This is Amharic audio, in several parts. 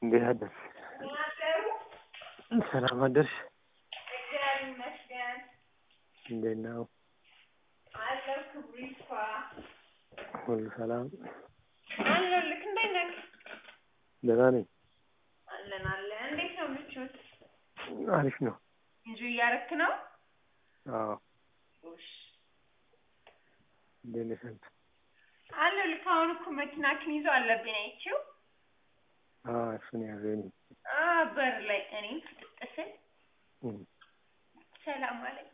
እንዴት አደርሽ? ሰላም አደርሽ? እግዚአብሔር ይመስገን እንዴት ነው? አለሁ። ክብሩ ይስፋ። ሁሉ ሰላም? አለሁልህ። እንዴት ነህ? ደህና ነኝ። አለን አለን። እንዴት ነው ምቾት? አሪፍ ነው። እንጂ እያረክ ነው? አዎ። እሺ እንዴት ነሽ አንቺ? አለሁልህ። አሁን እኮ መኪናክን ይዞ አለብኝ አይቼው አዎ እሱን ያዘኝ። አ በር ላይ እኔም ፍጥጥ ስል እም፣ ሰላም አለኝ።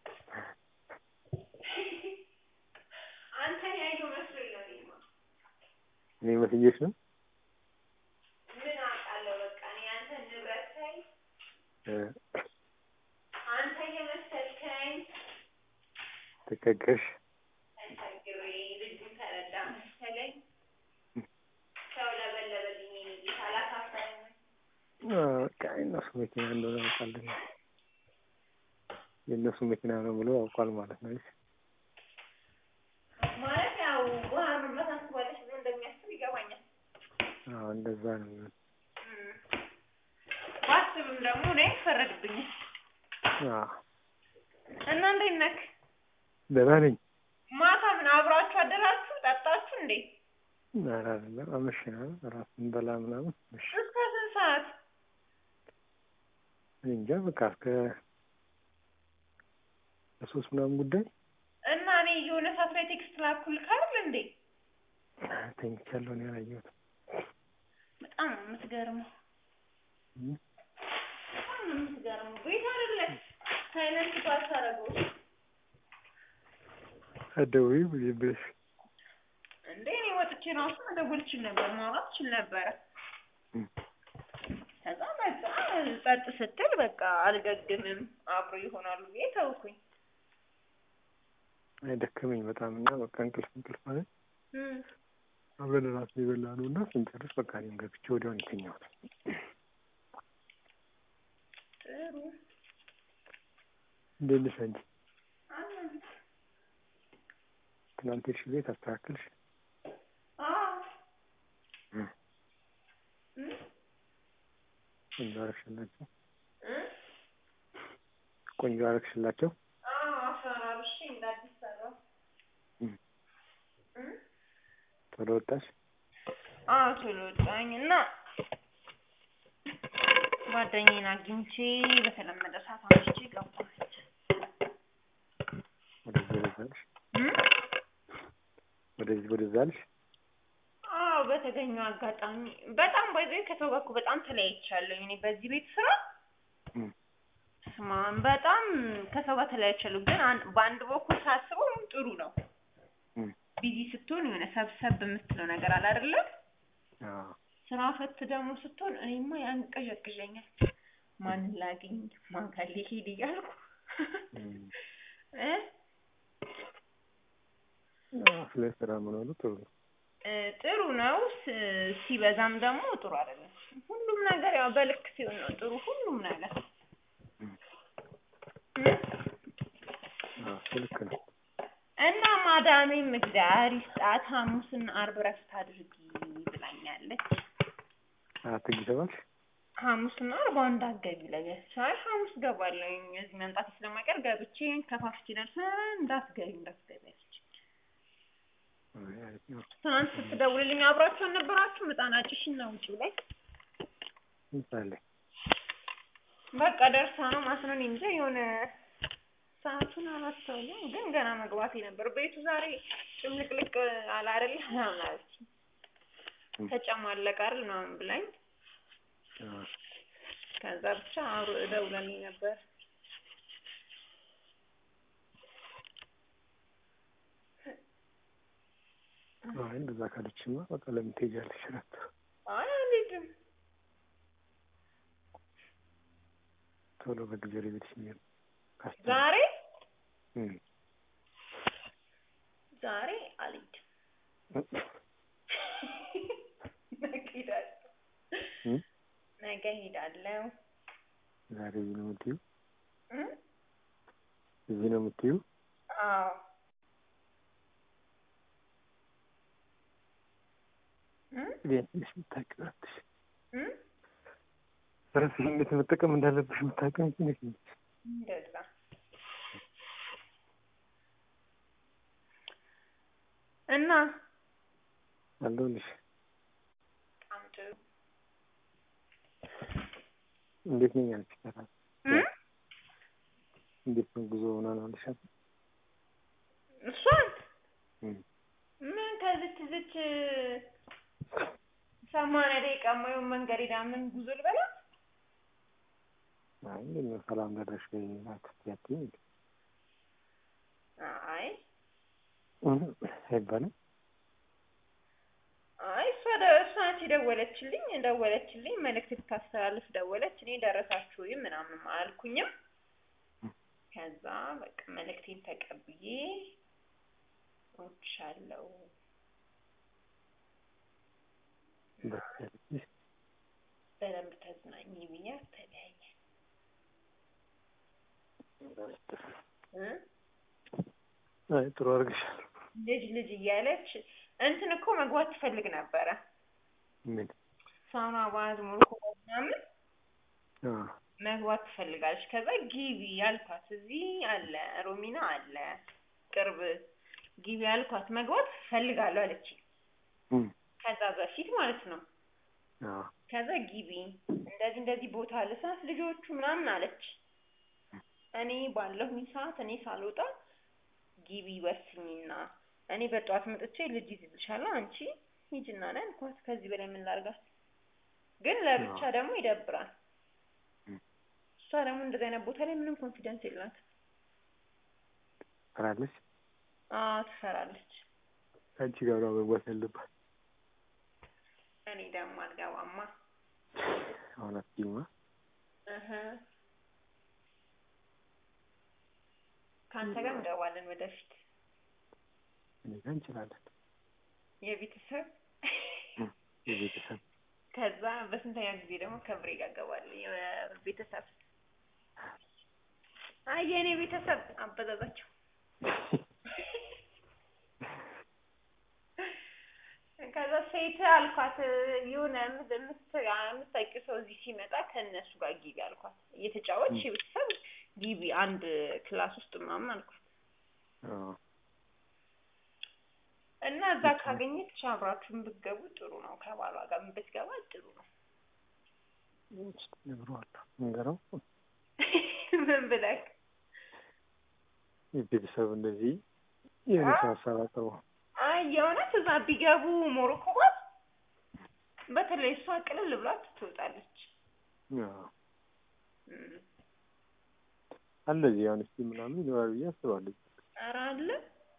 አንተን ያየው መስሎኝ ነው እኔማ። እኔ መስዬሽ ነው? ምን አውቃለሁ። በቃ እኔ አንተን ንብረት ሳይ እ፣ አንተ እየመሰልከኝ ተቸገርሽ? ተቸግሬ ልጁን ተረዳ መሰለኝ። ሰው ለበለበልኝ የኔ ጌታ አላሳፈረኝም። አዎ፣ በቃ የእነሱ መኪና እንደሆነ ያውቃል። የእነሱ መኪና ነው ብሎ ያውቋል ማለት ነው። እሺ ማለት ያው ውሃ መምላት አስባለች ብሎ እንደሚያስብ ይገባኛል። አዎ፣ እንደዛ ነው የሚሆነው። እም። ባስብም ደግሞ እኔ ይፈረድብኛል። አዎ፣ እና እንዴት ነህ? ደህና ነኝ። ማታ ምን አብራችሁ አደራችሁ? ጠጣችሁ እንዴ? ኧረ አይደለም፣ አመሸናል። እራት እንበላ ምናምን እሺ። እስከ ስንት ሰዓት? እኔ እንጃ በቃ እስከ ለሶስት ምናምን ጉዳይ እና እኔ የሆነ ሰዓት ላይ ቴክስት ላኩልህ አይደል እንዴ? ተኝቻለሁ። እኔ አላየሁትም። በጣም ነው የምትገርመው። እም፣ በጣም ነው የምትገርመው። ቤት አይደለህ ሳይለንት ባታረገው አትደውይም እንዴ ብለሽ እንዴ እኔ ወጥቼ ራሱ መደወል እችል ነበር፣ ማውራት እችል ነበረ። እም፣ ከዛ በቃ ጸጥ ስትል በቃ አልገግምም አብሮ ይሆናሉ ብዬ ተውኩኝ። አይ ደከመኝ በጣም እና በቃ እንቅልፍ እንቅልፍ ማለት እም። አብረን እራት የበላ ነው እና ስንጨርስ በቃ እኔም ገብቼ ወዲያው ነው የተኛሁት። ጥሩ እንዴት ነሽ አንቺ? አለን። ትናንት ሄድሽ ቤት አስተካከልሽ? አዎ እም፣ እም? ቆንጆ አረግሽላቸው? እም? ቆንጆ አረግሽላቸው? አዎ አፈራርሼ እንደ አዲስ ሰራሁ። እም፣ እም? ቶሎ ወጣሽ? አዎ ቶሎ ወጣኝ እና ጓደኛዬን አግኝቼ በተለመደ ሰዓት አምሽቼ ገባች። ወደዚህ ወደዛ አልሽ? እም? ወደዚህ ወደዛ አልሽ? አዎ በተገኘው አጋጣሚ በጣም ባይዘኝ ከሰው ጋር እኮ በጣም ተለያይቻለሁ። እኔ በዚህ ቤት ስራ እም፣ ስማ በጣም ከሰው ጋር ተለያይቻለሁ። ግን አን- በአንድ በኩል ሳስበው ጥሩ ነው። እም፣ ቢዚ ስትሆን የሆነ ሰብሰብ የምትለው ነገር አለ አይደለ? አዎ፣ ስራ ፈት ደግሞ ስትሆን እኔማ ያንቀዠቅዠኛል። ማንን ላግኝ ማን ጋር ልሂድ እያልኩ እም፣ እ አዎ፣ ስለ ስራ መኖሩ ጥሩ ነው። እ ጥሩ ነው። ስ- ሲበዛም ደግሞ ጥሩ አይደለም። ሁሉም ነገር ያው በልክ ሲሆን ነው ጥሩ ሁሉም ነገር እም፣ እ? አዎ፣ እሱ ልክ ነው። እና ማዳሜም እግዚአብሔር ይስጣት ሐሙስና አርብ እረፍት አድርጊ ብላኛለች። አትግቢ ተባልሽ? ሐሙስና አርብ አንድ አትገቢ ለገች አይ ሐሙስ ገባለሁኝ እዚህ መምጣት ስለማይቀር ገብቼ ከፋፍቼ ደርሰን እንዳትገቢ እንዳትገቢ አለች። አይ፣ አሪፍ ነው። ትናንት ስትደውልልኝ አብራችሁ አልነበራችሁም? ህጻናጭሽ እና ውጪው ላይ ምሳሌ በቃ ደርሳ ነው ማስነን እንጂ የሆነ ሰዓቱን አላስተውልም፣ ግን ገና መግባቴ ነበር። ቤቱ ዛሬ ጭምልቅልቅ አለ አይደል ምናምን አለች። እም፣ ተጨማለቀ አይደል ምናምን ብላኝ አዎ፣ ከዛ ብቻ አብሮ እደውላለኝ ነበር። አይ እንደዛ ካለችማ በቃ ለምን ትሄጃለሽ? እረፍት አይ አልሄድም። ቶሎ በጊዜ ወደ ቤትሽ መሄድ ካስቻለሽ። ዛሬ እም፣ ዛሬ አልሄድም። ነገ ሄዳለሁ። እም፣ ነገ ሄዳለሁ። ዛሬ እዚህ ነው የምትይው? እም? እዚህ ነው የምትይው? አዎ ቤትሽ የምታውቂው እረፍትሽ ራስሽን እንዴት መጠቀም እንዳለብሽ የምታውቂው አንቺ ነሽ እንጂ። እንደዛ እና አለሁልሽ። በጣም ጥሩ እንዴት ነኝ አንቺ? ሰራ እ? እንዴት ነው ጉዞ ምናምን አልሻት? እሷን እም። ምን ከዝች ዝች ሰማንያ ደቂቃ የማይሆን መንገድ ሄዳ ምን ጉዞ ልበላ? አይ እንዴት ነው ሰላም ደረሽ ወይ አትያትኝ እንዴ? አይ እም፣ አይባልም። አይ እሷ ደ- እሷ ናት የደወለችልኝ ደወለችልኝ መልእክት ልታስተላልፍ ደወለች። እኔ ደረሳችሁ ወይ ምናምን አላልኩኝም። ከዛ በቃ መልእክቴን ተቀብዬ እወድሻለሁ ደስ ያለሽ በደንብ ተዝናኝ ብያት ተለያየን እ አይ ጥሩ አድርገሻል። ልጅ ልጅ እያለች እንትን እኮ መግባት ትፈልግ ነበረ ምን ሳውና ባዝ ሞሮኮ ምናምን አ መግባት ትፈልጋለች። ከዛ ጊቢ ያልኳት እዚህ አለ ሮሚና አለ ቅርብ ጊቢ ያልኳት መግባት ፈልጋለሁ አለች። እም ከዛ በፊት ማለት ነው። አ ከዛ ጊቢ እንደዚህ እንደዚህ ቦታ አለ ስላት ልጆቹ ምናምን አለች። እኔ ባለሁኝ ሰዓት እኔ ሳልወጣ ጊቢ ወስኝና እኔ በጠዋት መጥቼ ልጅ ይዝልሻለሁ አንቺ ሂጂና ነው ያልኳት። ከዚህ በላይ ምን ላድርጋት? ግን ለብቻ ደግሞ ይደብራል። እም እሷ ደግሞ እንደዚህ አይነት ቦታ ላይ ምንም ኮንፊደንስ የላትም። ትፈራለች። አዎ ትፈራለች። አንቺ ጋር ነው መግባት ያለባት። እኔ ደግሞ አልገባማ። አሁን አትይማ። እህ ከአንተ ጋር እንገባለን ወደፊት እኔ ጋር እንችላለን። የቤተሰብ እም የቤተሰብ ከዛ በስንተኛ ጊዜ ደግሞ ከብሬ ጋር እገባለሁ የቤተሰብ አይ የእኔ ቤተሰብ አበዛዛቸው ከዛ ሴት አልኳት የሆነ የምት- የምት- የምታውቂው ሰው እዚህ ሲመጣ ከእነሱ ጋር ግቢ አልኳት እየተጫወትሽ የቤተሰብ ግቢ አንድ ክላስ ውስጥ ምናምን አልኳት አዎ እና እዛ ካገኘች አብራችሁን ብትገቡ ጥሩ ነው ከባሏ ጋር ብትገባ ጥሩ ነው እስኪ እነግረዋለሁ። እንገረው ምን ብለህ ቤተሰብ እንደዚህ የሆነ ሰው ሀሳብ አቅርቦ አይ የእውነት እዛ ቢገቡ ሞሮኮ ጋር በተለይ እሷ ቅልል ብላት ትወጣለች አዎ እም። አለ እዚህ አሁን እስኪ ምናምን ይኖራል ብዬ አስባለሁ። ኧረ አለ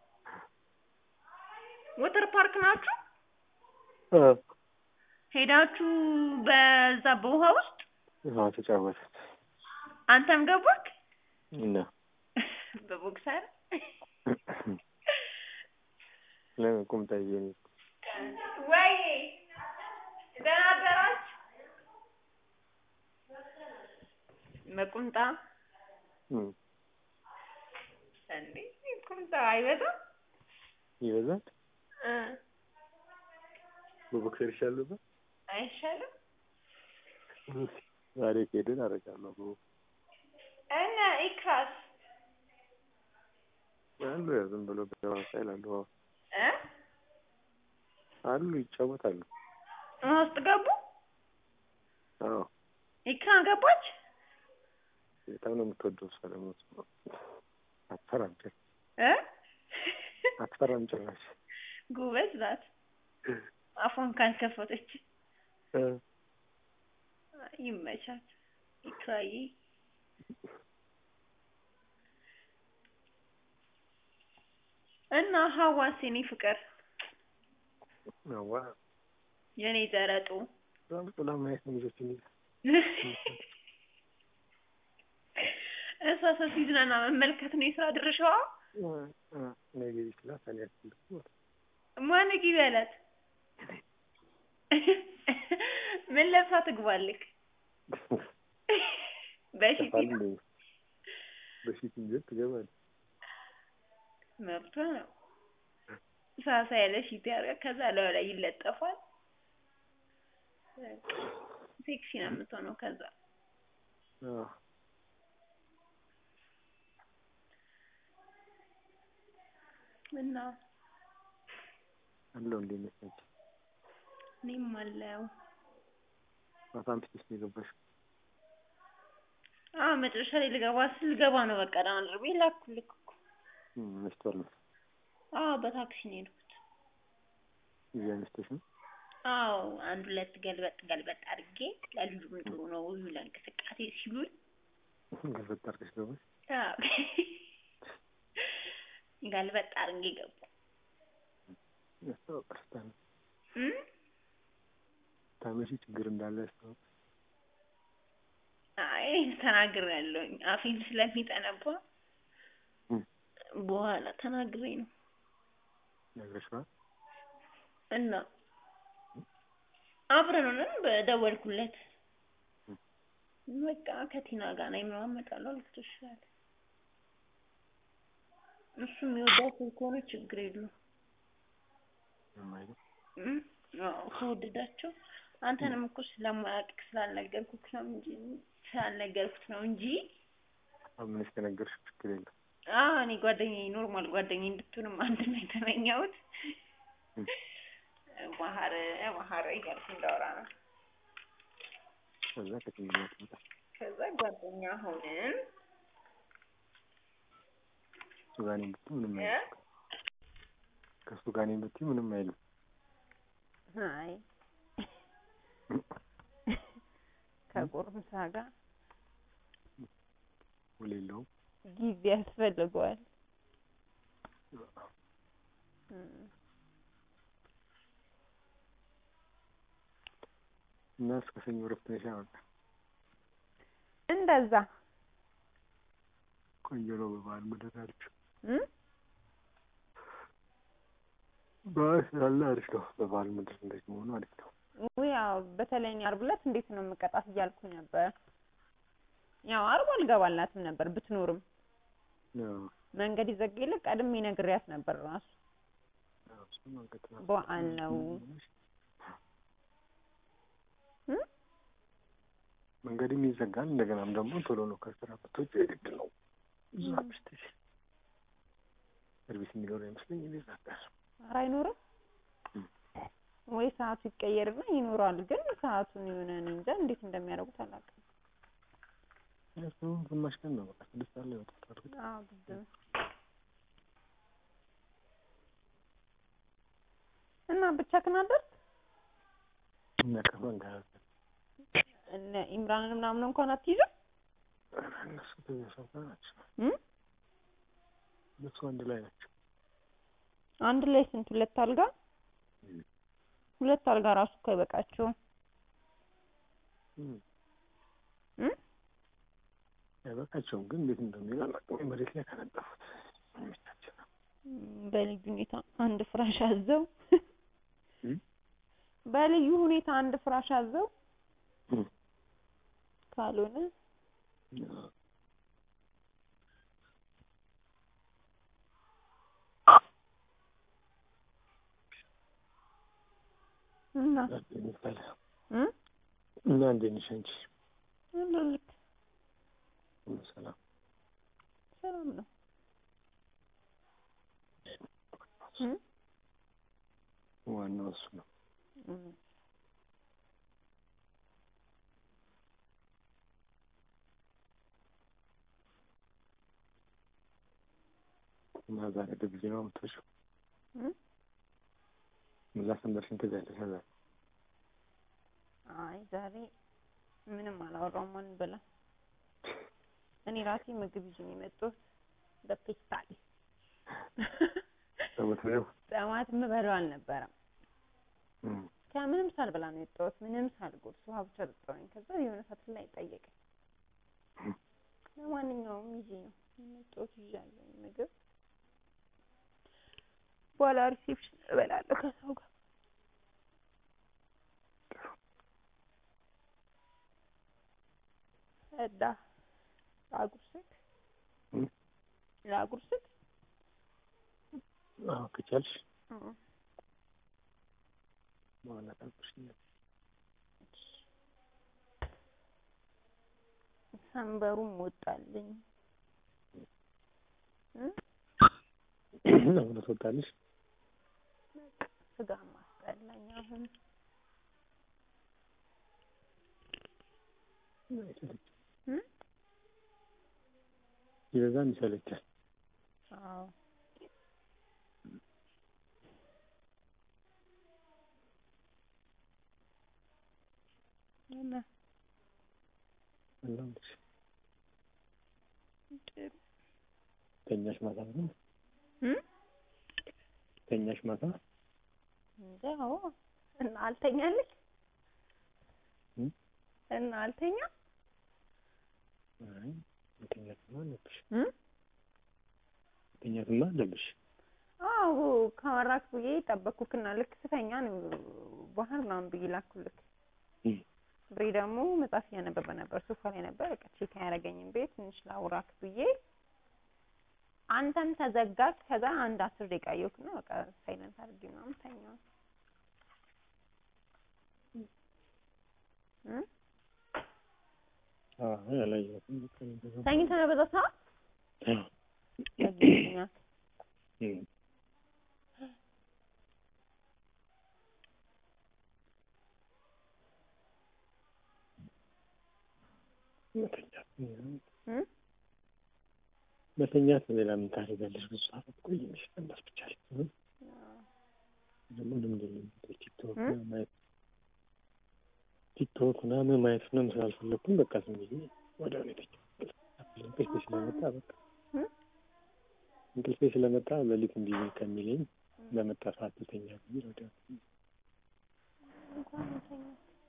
ወተር ፓርክ ናችሁ አዎ ሄዳችሁ በዛ በውሃ ውስጥ አዎ ተጫወተች አንተም ገባክ እና በቦክሰር ለምን ቁምጣ ይዤ ነው ወይ ደህና አደራችሁ በቁምጣ እም እንዴ ቁምጣ አይበዛም ይበዛል። እ በቦክሰር ይሻል ነበር። አይሻልም ዛሬ ከሄድን አደርጋለሁ። እና ኢክራስ አሉ ያው ዝም ብሎ ገባ ሳይል አሉ አዎ እ አሉ ይጫወታሉ። ውሃ ውስጥ ገቡ አዎ ኢክራም ገባች በጣም ነው የምትወደው እሷ ደግሞ እሱ አትፈራም ጭራሽ እ አትፈራም ጭራሽ ጎበዝ ናት አፏን ካልከፈተች እ ይመቻት ኢክራዬ እና ሀዋስ የኔ ፍቅር አዋ የኔ ዘረጡ በጣም ጥላ ማየት ነው ልጆችን ይዛ እሷ ሰው ሲዝናና መመልከት ነው የስራ ድርሻዋ እ እ እኔ ጊዜ ስላት እኔ አልፈልግም ማን ግቢ አላት ምን ለብሳ ትግባልክ በሺቲ ጠፋል እንዴ በፊት እንጂ ትገባለች መብቷ ነው ሳሳ ያለ ሺቲ ያደርጋል ከዛ ላዩ ላይ ይለጠፋል ሴክሲ ነው የምትሆነው ከዛ አዎ እና አለው እንዴት ነሽ አንቺ? እኔም አለው ማታ አምሽተሽ ነው የገባሽው? አዎ መጨረሻ ላይ ልገባ ስል ልገባ ነው በቃ ደህና ደር ብዬ ላኩልህ እኮ እም መሽቷል መሰለኝ። አዎ በታክሲ ነው የሄድኩት እዚህ አምሽተሽ ነው? አዎ አንድ ሁለት ገልበጥ ገልበጥ አድርጌ ለልጁም ጥሩ ነው ለእንቅስቃሴ ሲሉኝ ገልበጥ አድርገሽ ገባሽ? አዎ ገልበጥ አድርጌ ገባሁ ያስታውቃል ስታመሽ እም ስታመሺ ችግር እንዳለ ያስታውቃል። አይ ተናግሬያለሁኝ አፌም ስለሚጠነባ እም በኋላ ተናግሬ ነው ነግረሽዋል? እና አብረን ሆነን በደወልኩለት በቃ ከቲና ጋር ነኝ ምናምን እመጣለሁ አልኩት እሺ አለ። እሱ የሚወዳት ከሆነ ችግር የለውም ምንም አይልም? እም አዎ ከወደዳቸው አንተንም እኮ ስለማያውቅህ ስላልነገርኩህ ነው እንጂ ስላልነገርኩት ነው እንጂ አምነሽ ከነገርሽው ችግር የለም። አዎ እኔ ጓደኛዬ ኖርማል ጓደኛዬ እንድትሆንም አንድ ነው የተመኘሁት እም ባህር ባህር እያልኩ እንዳወራ ነው። ከዛ ከጭንቅላት መጣ። ከዛ ጓደኛ ሆንን ከእሱ ጋር ነኝ ብትይ ምንም እ አይልም። ከእሱ ጋር ነኝ ብትይ ምንም አይልም። አይ ከጎረምሳ ጋር ውል የለውም። ጊዜ ያስፈልገዋል። እም እና እስከ ሰኞ እረፍት ነሽ በቃ እንደዛ ቆንጆ ነው በበዓል ምድር አልሽው። እም በዓል ስላለ አሪፍ ነው። በበዓል ምድር እንደዚህ መሆኑ አሪፍ ነው። ውይ ያው በተለይ እኔ ዓርብ ዕለት እንዴት ነው የምቀጣት እያልኩኝ ነበር። ያው ዓርብ አልገባላትም ነበር ብትኖርም አዎ መንገድ ይዘጋ የለ ቀድሜ ነግሬያት ነበር ራሱ አዎ እሱን መንገድ ነው። በዓል ነው እም መንገድም ይዘጋል። እንደገናም ደግሞ ቶሎ ነው ከስራ ብትወጪ የግድ ነው እዛ አምሽተሽ ሰርቪስ የሚኖር አይመስለኝ እኔ እዛ ጋር ኧረ አይኖርም እም ወይ ሰዓቱ ይቀየርና ይኖራል። ግን ሰዓቱን የሆነ እኔ እንጃ እንዴት እንደሚያደርጉት አላውቅም። እሱ ግማሽ ቀን ነው በቃ ስድስት ሰዓት ላይ ይወጣል። እርግጥ አዎ ግድ ነው። እና ብቻህን አደርክ? እና ከማን ጋር እነ ኢምራንን ምናምን እንኳን አትይዝም? ኧረ እነሱ ከዚያ ሰው ጋር ናቸው። እም እነሱ አንድ ላይ ናቸው። አንድ ላይ ስንት ሁለት አልጋ? እም ሁለት አልጋ ራሱ እኮ አይበቃቸውም። እም እም አይበቃቸውም ግን እንዴት እንደሚል አላውቅም። መሬት ላይ ከነጠፉት የሚመቻቸው ነው። በልዩ ሁኔታ አንድ ፍራሽ አዘው እም በልዩ ሁኔታ አንድ ፍራሽ አዘው እም ካልሆነ አዎ እና ይባላል እም እና እንዴት ነሽ አንቺ? አለሁልህ ሁሉ ሰላም? ሰላም ነው። እም ዋናው እሱ ነው። እም እና ዛሬ በጊዜ ነው የምትወጪው? እም እዛ ሰንበርሽን ትገያለሽ ዛሬ? አይ ዛሬ ምንም አላወራሁም አንበላ እኔ ራሴ ምግብ ይዤ ነው የመጣሁት በፔስታል በመተው ጠዋት የምበላው አልነበረም እም ከምንም ሳልበላ ነው የወጣሁት ምንም ሳልጎርስ ውሃ ብቻ ጠጣሁኝ ከዛ የሆነ ሰዓት ላይ ጠየቀኝ እም ለማንኛውም ይዤ ነው የመጣሁት ይዣለሁኝ ምግብ በኋላ ሪሴፕሽን እበላለሁ ከሰው ጋር እና ላጉርስክ እም ላጉርስክ አዎ ከቻልሽ እም በኋላ ታጉርሽኛለሽ። ሰንበሩም ወጣልኝ እ አሁን ትወጣለሽ። ስጋ ማስጠላኝ አሁን እ ይበዛም ይሰለቻል። አዎ እና አላምሽ ጥሩ ተኛሽ ማታ ነው እ ተኛሽ ማታ እንደ አዎ እና አልተኛልሽ እ እና አልተኛ አይ መተኛትማ አለብሽ እ መተኛትማ አለብሽ። አዎ ካወራክ ብዬ ጠበቅኩክና ልክ ስተኛ ነው ባህር ምናምን ብዬ ላኩልክ። እ ብሬ ደግሞ መጽሐፍ እያነበበ ነበር፣ ሶፋ ላይ ነበር። በቃ ቼክ አያደርገኝም ቤት ትንሽ ላውራክ ብዬ አንተም ተዘጋክ። ከዛ አንድ አስር ደቂቃ አየሁክና በቃ ሳይለንት አድርጌ ምናምን ተኛሁ። እ አዎ ያላየሁትም በቃ እንደዛ ተኝተህ ነው በዛ ሰዓት አዎ ያገኘኛል። እ መተኛት እ መተኛት ሌላ ምን ታደርጋለሽ? ብዙ ሰዓት አትቆይም። ቀናት ብቻ ላይ እ ደግሞ ልምድ የለኝም ቲክቶክ እ? ማየት ቲክቶክ ምናምን ማየት ምናምን ስላልፈለኩኝ በቃ ዝም ብዬ ወዲያው ነው የተኛሁት። እንቅልፌ ስለመጣ በቃ እ? እንቅልፌ ስለመጣ ሌሊት እንዲህ ከሚለኝ በመጣ ሰዓት ልተኛ ብዬ ወዲያው እንኳን ተኛ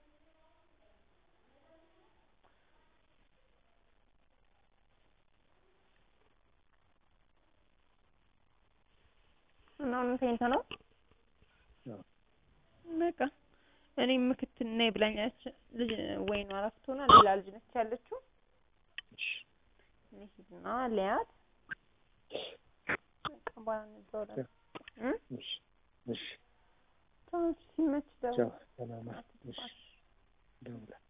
እና አሁን ተኝተህ ነው? አዎ። በቃ እኔም ምክትል ነኝ ብላኛለች ልጅ ወይኗ እረፍት ሆና ሌላ ልጅ ነች ያለችው። እሺ እኔ ሂድና ልያት በቃ በኋላ እንደውላለን እ እሺ እሺ ቻው ሲመች ደውል ቻው ሰላም እሺ አትጥፋሽ። ደውላለሁ